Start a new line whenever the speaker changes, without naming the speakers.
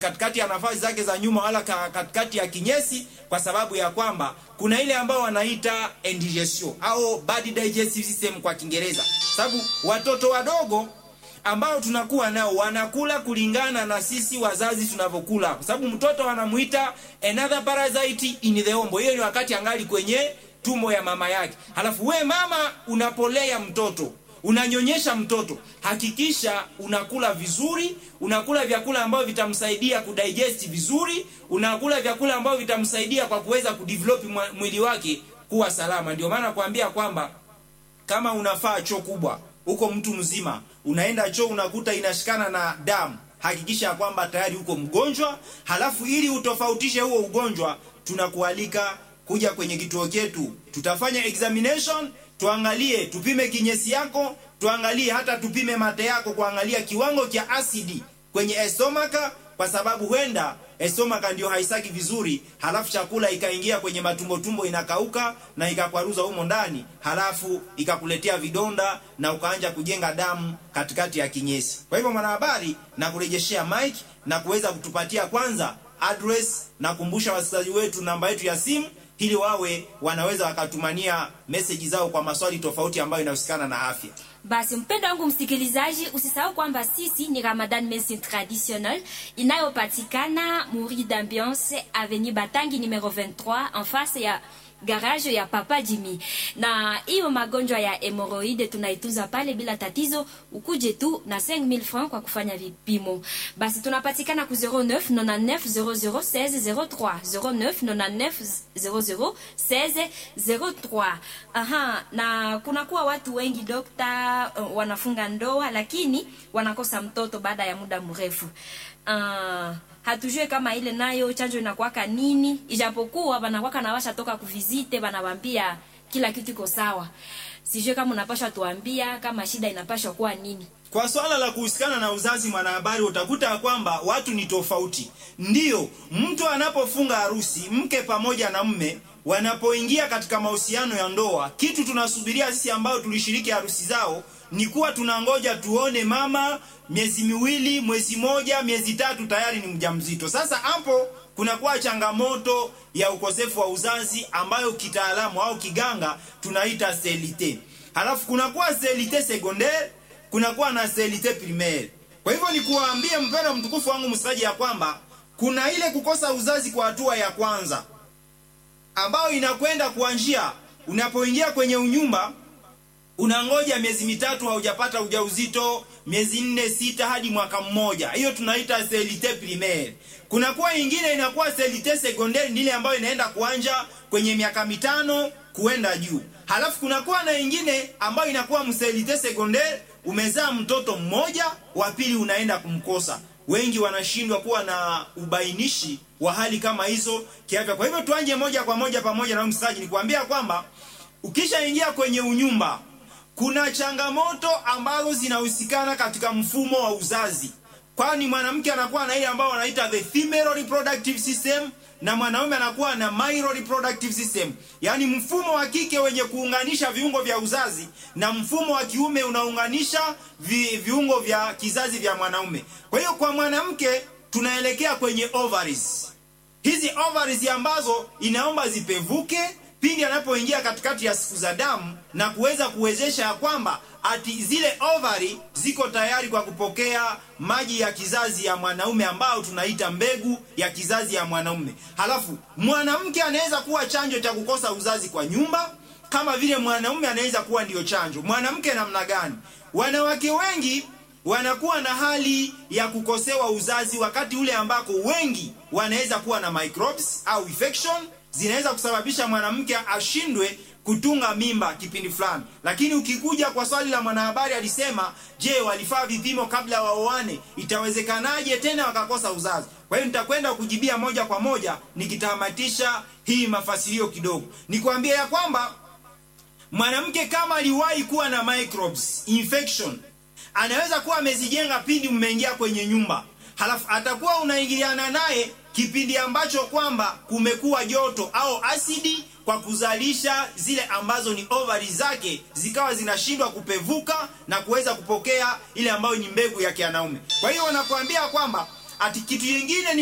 katikati ya nafasi zake za nyuma wala ka, katikati ya kinyesi, kwa sababu ya kwamba kuna ile ambayo wanaita indigestion au bad digestive system kwa Kiingereza, sababu watoto wadogo ambao tunakuwa nao wanakula kulingana na sisi wazazi tunavyokula, kwa sababu mtoto wanamuita another parasite in the womb. Hiyo ni wakati angali kwenye tumbo ya mama yake. Halafu we mama unapolea mtoto unanyonyesha mtoto, hakikisha unakula vizuri, unakula vyakula ambavyo vitamsaidia kudigest vizuri, unakula vyakula ambavyo vitamsaidia kwa kuweza kudevelop mwili wake kuwa salama. Ndio maana kuambia kwamba kama unafaa choo kubwa uko mtu mzima, unaenda choo unakuta inashikana na damu, hakikisha ya kwamba tayari uko mgonjwa. Halafu ili utofautishe huo ugonjwa, tunakualika kuja kwenye kituo chetu, tutafanya examination tuangalie, tupime kinyesi yako, tuangalie hata tupime mate yako, kuangalia kiwango cha asidi kwenye estomaka, kwa sababu huenda estomaka ndio haisaki vizuri, halafu chakula ikaingia kwenye matumbo tumbo, inakauka na ikakwaruza humo ndani, halafu ikakuletea vidonda na ukaanja kujenga damu katikati ya kinyesi. Kwa hivyo, mwanahabari, na kurejeshea mic na kuweza kutupatia kwanza address na kumbusha wasikilizaji wetu namba yetu ya simu ili wawe wanaweza wakatumania meseji zao kwa maswali tofauti ambayo inahusikana na afya.
Basi mpendo wangu msikilizaji, usisahau kwamba sisi ni Ramadan Medicine Traditionnel inayopatikana Muri d'Ambiance Avenue Batangi numero 23 en face ya garage ya Papa Jimmy. Na hiyo magonjwa ya hemoroide tunaitunza pale bila tatizo, ukuje tu na 5000 francs kwa kufanya vipimo. Basi tunapatikana ku 09 99 00 16 03 09 99 00 16 03. Aha, na kuna kuwa watu wengi dokta, uh, wanafunga ndoa lakini wanakosa mtoto baada ya muda mrefu. Uh, hatujue kama ile nayo chanjo inakuwaka nini, ijapokuwa banakwaka na washa toka kuvizite, banawambia kila kitu iko sawa. Sijue kama unapashwa tuambia kama shida inapashwa kuwa nini.
Kwa swala la kuhusikana na uzazi, mwanahabari, utakuta ya kwamba watu ni tofauti. Ndiyo, mtu anapofunga harusi, mke pamoja na mme wanapoingia katika mahusiano ya ndoa, kitu tunasubiria sisi ambao tulishiriki harusi zao ni kuwa tunangoja tuone mama miezi miwili, mwezi moja, miezi tatu tayari ni mjamzito. Sasa hapo kunakuwa changamoto ya ukosefu wa uzazi ambayo kitaalamu au kiganga tunaita sterilite. Halafu kunakuwa sterilite secondaire, kunakuwa na sterilite primaire. Kwa hivyo ni kuwaambie mpendwa mtukufu wangu msikilizaji, ya kwamba kuna ile kukosa uzazi kwa hatua ya kwanza ambayo inakwenda kuanzia unapoingia kwenye unyumba unangoja miezi mitatu haujapata ujauzito, miezi nne sita hadi mwaka mmoja. Hiyo tunaita sterilite primaire. Kunakuwa ingine inakuwa sterilite secondaire, ni ile ambayo inaenda kuanja kwenye miaka mitano kuenda juu. Halafu kunakuwa na ingine ambayo inakuwa msterilite secondaire, umezaa mtoto mmoja, wa pili unaenda kumkosa. Wengi wanashindwa kuwa na ubainishi wa hali kama hizo kiafya. Kwa hivyo tuanje moja kwa moja pamoja na msaji, ni kuambia kwamba ukishaingia kwenye unyumba kuna changamoto ambazo zinahusikana katika mfumo wa uzazi, kwani mwanamke anakuwa na ile ambayo wanaita the female reproductive system na mwanaume anakuwa na male reproductive system, yaani mfumo wa kike wenye kuunganisha viungo vya uzazi na mfumo wa kiume unaunganisha vi, viungo vya kizazi vya mwanaume. Kwa hiyo kwa mwanamke tunaelekea kwenye ovaries. Hizi ovaries ambazo inaomba zipevuke pindi anapoingia katikati ya siku za damu na kuweza kuwezesha ya kwamba ati zile ovari ziko tayari kwa kupokea maji ya kizazi ya mwanaume ambao tunaita mbegu ya kizazi ya mwanaume. Halafu mwanamke anaweza kuwa chanjo cha kukosa uzazi kwa nyumba, kama vile mwanaume anaweza kuwa ndiyo chanjo. Mwanamke namna gani? Wanawake wengi wanakuwa na hali ya kukosewa uzazi wakati ule ambako wengi wanaweza kuwa na microbes au infection zinaweza kusababisha mwanamke ashindwe kutunga mimba kipindi fulani. Lakini ukikuja kwa swali la mwanahabari, alisema je, walifaa vipimo kabla waoane? Itawezekanaje tena wakakosa uzazi? Kwa hiyo nitakwenda kujibia moja kwa moja nikitamatisha hii mafasilio kidogo, nikwambia ya kwamba mwanamke kama aliwahi kuwa na microbes infection, anaweza kuwa amezijenga pindi mmeingia kwenye nyumba, halafu atakuwa unaingiliana naye kipindi ambacho kwamba kumekuwa joto au asidi kwa kuzalisha zile ambazo ni ovari zake zikawa zinashindwa kupevuka na kuweza kupokea ile ambayo ni mbegu ya kianaume. Kwa hiyo wanakuambia kwamba ati kitu yengine